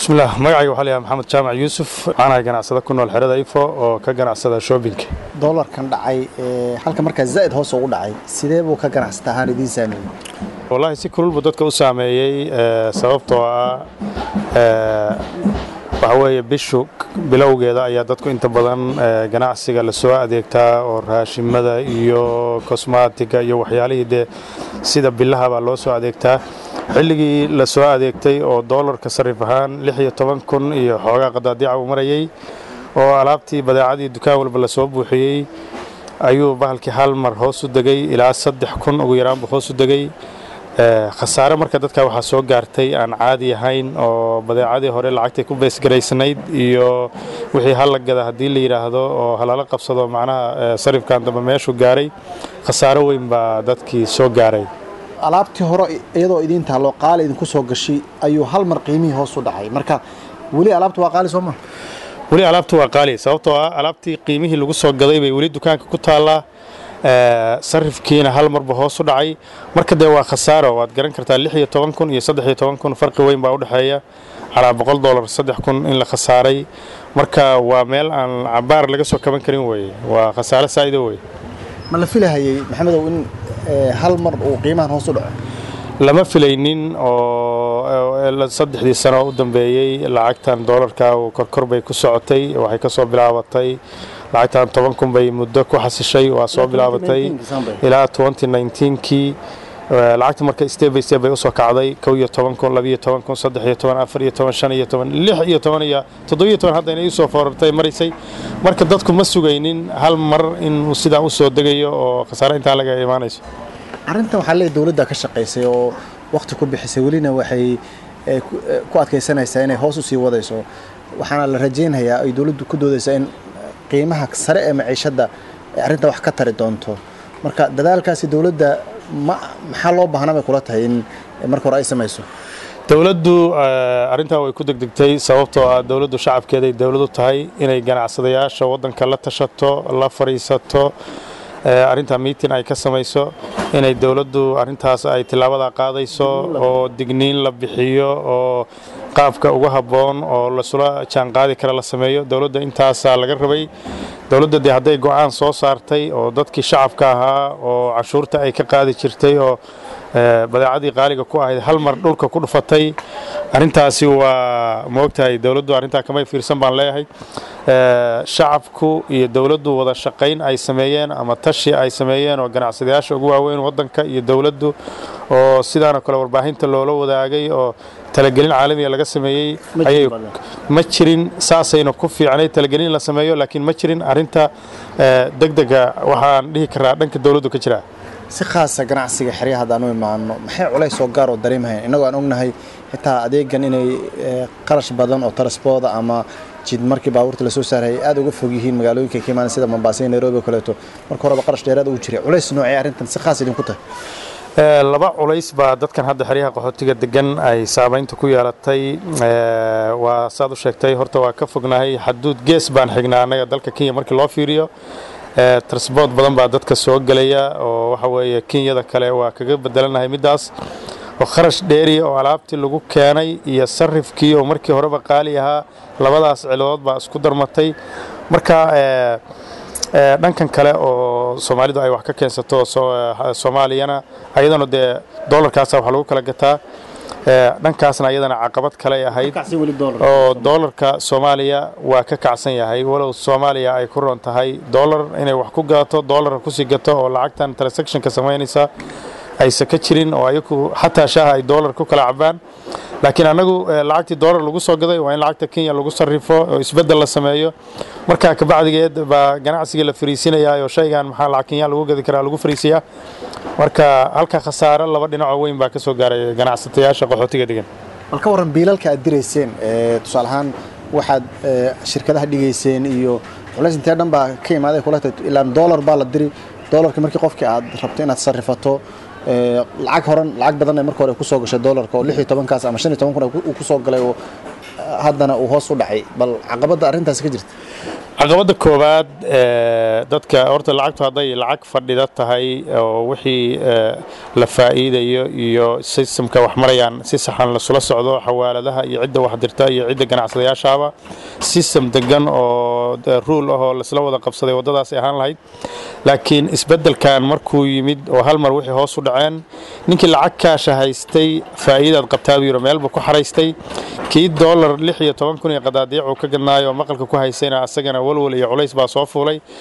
bismillaah magacayga waxaa layahay maxamed jaamac yuusuf waxaan ahay ganacsada ku nool xerada ifo oo ka ganacsada shoobinka doolarkan dhacay halka markaa zaa'id hoos ugu dhacay sidee buu ka ganacsata ahaan idiin saameeyey wallaahi si kulul buu dadka u saameeyey sababtoo ah waxa weeye bishu bilowgeeda ayaa dadku inta badan ganacsiga lasoo adeegtaa oo raashimada iyo kosmaatiga iyo waxyaalihii dee sida bilaha baa loo soo adeegtaa xilligii la soo adeegtay oo doolarka sarif ahaan lix iyo toban kun iyo xoogaa qadaadiica uu marayey oo alaabtii badeecadii dukaan walba lasoo buuxiyey ayuu bahalkii hal mar hoos u degay ilaa saddex kun ugu yaraanbuu hoos u degay khasaare marka dadka waxaa soo gaartay aan caadi ahayn oo badeecadii hore lacagtay ku beesgaraysnayd iyo wixii hal la gada haddii la yidhaahdo oo halala qabsado macnaha sarifkan dambe meeshuu gaaray khasaare weyn baa dadkii soo gaaray alaabtii hore iyadoo idiin taalloo qaali idinku soo gashay ayuu hal mar qiimihii hoos u dhacay marka weli alaabta waa qaali soo ma weli alaabtu waa qaali sababtoo ah alaabtii qiimihii lagu soo gaday bay weli dukaanka ku taallaa sarifkiina hal marba hoos u dhacay marka dee waa khasaaro waad garan kartaa lix iyo toban kun iyo saddex iyo toban kun farqi weyn baa u dhexeeya calaa boqol dollar saddex kun in la khasaaray marka waa meel aan cabaar laga soo kaban karin weye waa khasaare saa'ido weye ma la filahayey maxamedow in hal mar uu qiimahan hoos u dhaco lama filaynin oo saddexdii sano u dambeeyey lacagtan doolarka korkor bay ku socotay waxay ka soo bilaabatay lacagtan toban kun bay muddo ku xasishay waa soo bilaabatay ilaa kii lacagta marka step by step bay usoo kacday kow iyo toban kun labiyo toban kun saddex iyo toban afar iyo toban shan iyo toban lix iyo toban iyo toddobiyo toban hadda inay usoo foorartay maraysay marka dadku ma sugaynin hal mar inuu sidaa usoo degayo oo khasaare intaan laga imaanayso arrintan waxaa leeyahy dowladda ka shaqaysay oo wakhti ku bixisay welina waxay ku adkaysanaysaa inay hoos u sii wadayso waxaana la rajaynhayaa ay dowladdu ku doodaysaa in qiimaha sare ee maciishadda ay arrinta wax ka tari doonto marka dadaalkaasi dowladda ma maxaa loo baahnaa bay kula tahay in marka hore ay samayso dowladdu arrintaa way ku degdegtay sababtoo ah dowladdu shacabkeeday dowladu tahay inay ganacsadayaasha waddanka la tashato la fadhiisato arrintaa miitin ay ka samayso inay dowladdu arrintaas ay tillaabada qaadayso oo digniin la bixiyo oo qaabka ugu habboon oo lasula jaanqaadi kara la sameeyo dowladda intaasaa laga rabay dowladda dee hadday go'aan soo saartay oo dadkii shacabka ahaa oo cashuurta ay ka qaadi jirtay oo badeecadii qaaliga ku ahayd hal mar dhulka ku dhufatay arrintaasi waa moogtahay dowladdu arrintaa kamay fiirsan baan leeyahay shacabku iyo dowladdu wada shaqayn ay sameeyeen ama tashi ay sameeyeen oo ganacsadayaasha ugu waaweyn waddanka iyo dowladdu oo sidaanoo kale warbaahinta loola wadaagay oo talagelin caalamiga laga sameeyey ayay ma jirin saasayna ku fiicnay talagelin la sameeyo laakiin ma jirin arrinta degdega waxaan dhihi karaa dhanka dowladdu ka jiraa si khaasa ganacsiga xeryaha haddaan u imaano maxay culays oo gaar oo dareemahayn innagoo aan ognahay xitaa adeegan inay qarash badan oo taraspooda ama jid markii baabuurta lasoo saarayay aad uga fog yihiin magaalooyinka ka imaana sida mombasa iyo nairobi oo kaleeto marka horeba qarash dheeraad ugu jiray culays noocee arrintan si khaas idinku tahay laba culays baa dadkan hadda xeryaha qaxootiga degan ay saamaynta ku yeelatay waa saad u sheegtay horta waa ka fognahay xaduud gees baan xignaa annaga dalka kenya markii loo fiiriyo transboort badan baa dadka soo gelaya oo waxa weeye kenyada kale waa kaga bedelanahay middaas oo kharash dheeriya oo alaabtii lagu keenay iyo sarifkii oo markii horeba qaali ahaa labadaas ciladood baa isku darmatay marka dhankan kale oo soomaalidu ay wax ka keensato soomaaliyana ayadana dee doolarkaasa wax lagu kala gataa dhankaasna ayadana caqabad kale ahayd oo doolarka soomaaliya waa ka kacsan yahay walow soomaaliya ay ku ron tahay doolar inay wax ku gato doolarka kusii gato oo lacagtan transactionka samaynaysa aysa ka jirin oo ayagu xataa shaaha ay doolar ku kala cabaan laakiin annagu lacagtii doolar lagu soo gaday waa in lacagta kenya lagu sarrifo oo isbeddel la sameeyo markaa kabacdigeed baa ganacsigii la fariisinayaa oo shaygan maxaa lacag kenya lagu gadi karaa lagu fariisiyaa marka halka khasaare laba dhinacoo weyn baa ka soo gaaray ganacsatayaasha qaxootiga degan bal ka warran biilalka aad dirayseen tusaale ahaan waxaad shirkadaha dhigayseen iyo culays intee dhan baa ka imaaday kula tahay ilaan doolar baa la diri doolarka markii qofkii aad rabto inaad sarrifato lacag horan lacag badan ay marka hore ku soo gashay doolarka oo lix iyo tobankaas ama shan iyo toban kun uu ku soo galay oo haddana uu hoos u dhacay bal caqabadda arrintaasi ka jirta caqabadda koowaad dadka horta lacagtu hadday lacag fadhida tahay oo wixii la faa'iidayo iyo sistamka wax marayaan si saxan lasula socdo xawaaladaha iyo cidda wax dirta iyo cidda ganacsadayaashaaba sistem degan oo ruul ah oo lasla wada qabsaday waddadaas ay ahaan lahayd laakiin isbeddelkan markuu yimid oo hal mar wixii hoos u dhaceen ninkii lacag kaasha haystay faa'iidaad qabtaa buu yiro meelba ku xaraystay kii doolar lix iyo toban kun iyo qadaadiic uu ka gadnaayo oo maqalka ku haysayna asagana walwal iyo culays baa soo fuulay